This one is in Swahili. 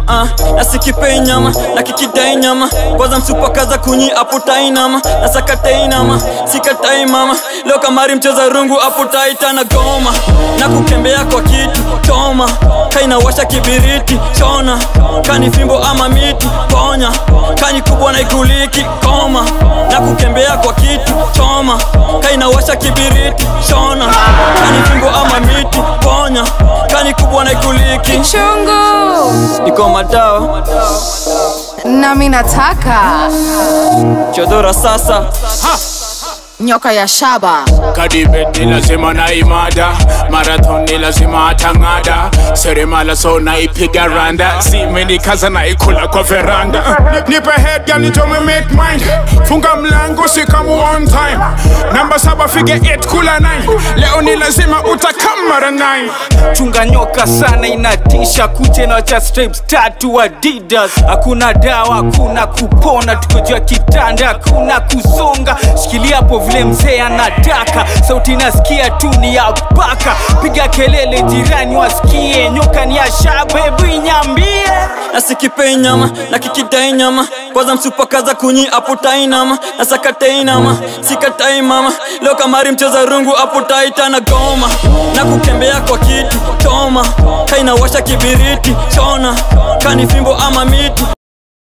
uh, nasikipei nyama na kikidai nyama kwanza msupakaza kunyi aputai nama nasakatei nama sikatai mama leo kamari mcheza rungu aputaita na goma na kukembea kwa kitu choma kainawasha kibiriti chona kani fimbo ama miti ponya kani kubwa na ikuliki koma na kukembea kwa kitu choma kainawasha kibiriti chona kani fimbo ama miti ponya kani kubwa na ikuliki chungu iko madawa nami nataka chodora sasa nyoka ya shaba kadibet ni lazima na imada marathon ni lazima atang'ada seremala so naipiga randa zimenikaza naikula kwa veranda nipe head girl nitome make mind funga mlango sikamu on time namba saba fige 8 kula 9 leo ni lazima utakamara 9 chunga nyoka sana inatisha kuche na cha stripes tatu adidas hakuna dawa hakuna kupona tuko juu ya kitanda hakuna kusonga shikilia hapo vile mzee anataka sauti nasikia tu ni ya baka piga kelele jirani wasikie nyoka ni ya shabebu inyambie nasikipei nyama na kikidai nyama kwanza msupakaza kunyi aputai nama nasakatei nama sikatai mama leo kamari mcheza rungu aputaita na goma na kukembea kwa kitu choma kainawasha kibiriti chona kani fimbo ama miti